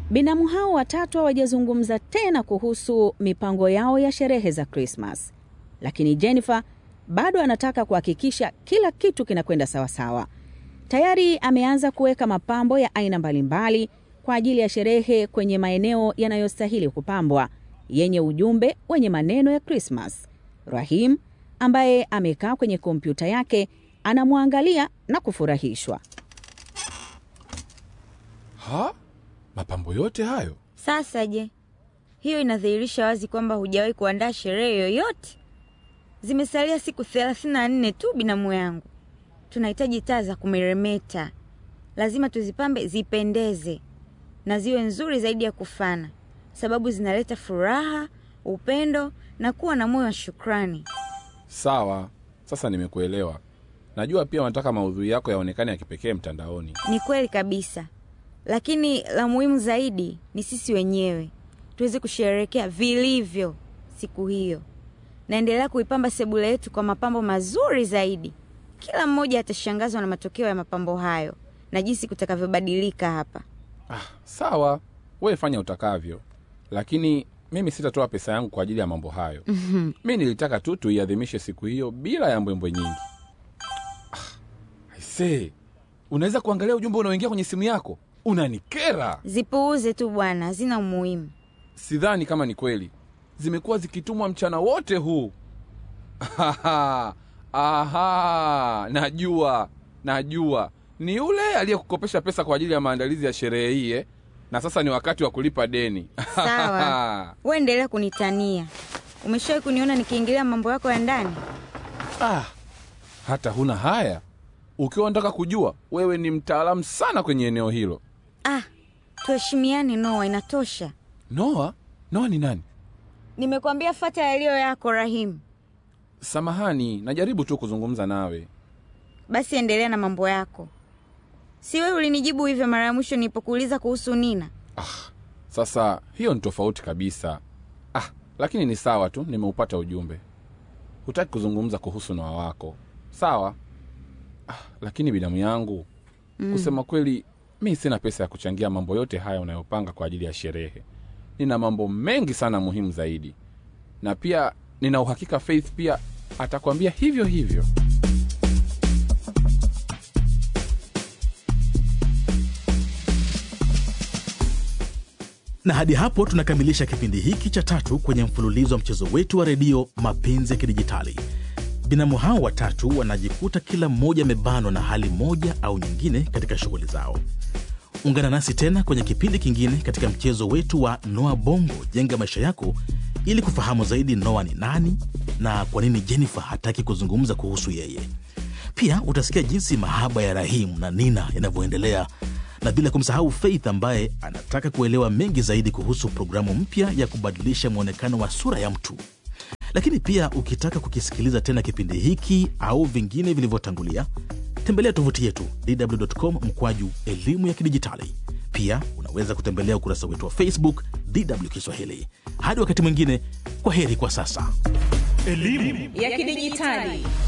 Binamu hao watatu hawajazungumza tena kuhusu mipango yao ya sherehe za Krismas, lakini Jennifer bado anataka kuhakikisha kila kitu kinakwenda sawasawa. Tayari ameanza kuweka mapambo ya aina mbalimbali kwa ajili ya sherehe kwenye maeneo yanayostahili kupambwa yenye ujumbe wenye maneno ya Krismas. Rahim ambaye amekaa kwenye kompyuta yake anamwangalia na kufurahishwa. Ha? Mapambo yote hayo? Sasa je, hiyo inadhihirisha wazi kwamba hujawahi kuandaa sherehe yoyote. Zimesalia siku thelathini na nne tu, binamu yangu. Tunahitaji taa za kumeremeta, lazima tuzipambe zipendeze na ziwe nzuri zaidi ya kufana, sababu zinaleta furaha, upendo na kuwa na moyo wa shukrani. Sawa, sasa nimekuelewa. Najua pia unataka maudhui yako yaonekane ya kipekee mtandaoni. Ni kweli kabisa, lakini la muhimu zaidi ni sisi wenyewe tuweze kusherehekea vilivyo siku hiyo. Naendelea kuipamba sebule yetu kwa mapambo mazuri zaidi. Kila mmoja atashangazwa na matokeo ya mapambo hayo na jinsi kutakavyobadilika hapa. Ah, sawa, wewe fanya utakavyo, lakini mimi sitatoa pesa yangu kwa ajili ya mambo hayo. Mi nilitaka tu tuiadhimishe siku hiyo bila ya mbwembwe nyingi. Ah, aisee, unaweza kuangalia ujumbe unaoingia kwenye simu yako? Unanikera. Zipuuze tu bwana, hazina umuhimu. Sidhani kama ni kweli, zimekuwa zikitumwa mchana wote huu. Aha, aha, najua, najua ni yule aliyekukopesha pesa kwa ajili ya maandalizi ya sherehe hii eh? na sasa ni wakati wa kulipa deni. Sawa, we endelea kunitania. Umeshawahi kuniona nikiingilia mambo yako ya ndani? Ah, hata huna haya. Ukiwa unataka kujua, wewe ni mtaalamu sana kwenye eneo hilo. Ah, tuheshimiane Noa, inatosha. Noa, Noa ni nani? Nimekwambia fata yaliyo yako Rahim. Samahani, najaribu tu kuzungumza nawe. Basi endelea na mambo yako. Si wewe ulinijibu hivyo mara ya mwisho nilipokuuliza kuhusu Nina? Ah, sasa hiyo ni tofauti kabisa. Ah, lakini ni sawa tu, nimeupata ujumbe. Hutaki kuzungumza kuhusu Noa wako, sawa? Ah, lakini binamu yangu mm, kusema kweli, mi sina pesa ya kuchangia mambo yote haya unayopanga kwa ajili ya sherehe. Nina mambo mengi sana muhimu zaidi, na pia nina uhakika Faith pia atakwambia hivyo hivyo. na hadi hapo tunakamilisha kipindi hiki cha tatu kwenye mfululizo wa mchezo wetu wa redio mapenzi ya kidijitali binamu hao watatu wanajikuta kila mmoja amebanwa na hali moja au nyingine katika shughuli zao ungana nasi tena kwenye kipindi kingine katika mchezo wetu wa noa bongo jenga maisha yako ili kufahamu zaidi noa ni nani na kwa nini jennifer hataki kuzungumza kuhusu yeye pia utasikia jinsi mahaba ya rahimu na nina yanavyoendelea na bila kumsahau Faith ambaye anataka kuelewa mengi zaidi kuhusu programu mpya ya kubadilisha mwonekano wa sura ya mtu. Lakini pia ukitaka kukisikiliza tena kipindi hiki au vingine vilivyotangulia, tembelea tovuti yetu dw.com mkwaju elimu ya kidijitali. Pia unaweza kutembelea ukurasa wetu wa Facebook DW Kiswahili. Hadi wakati mwingine, kwa heri kwa sasa. ya kidijitali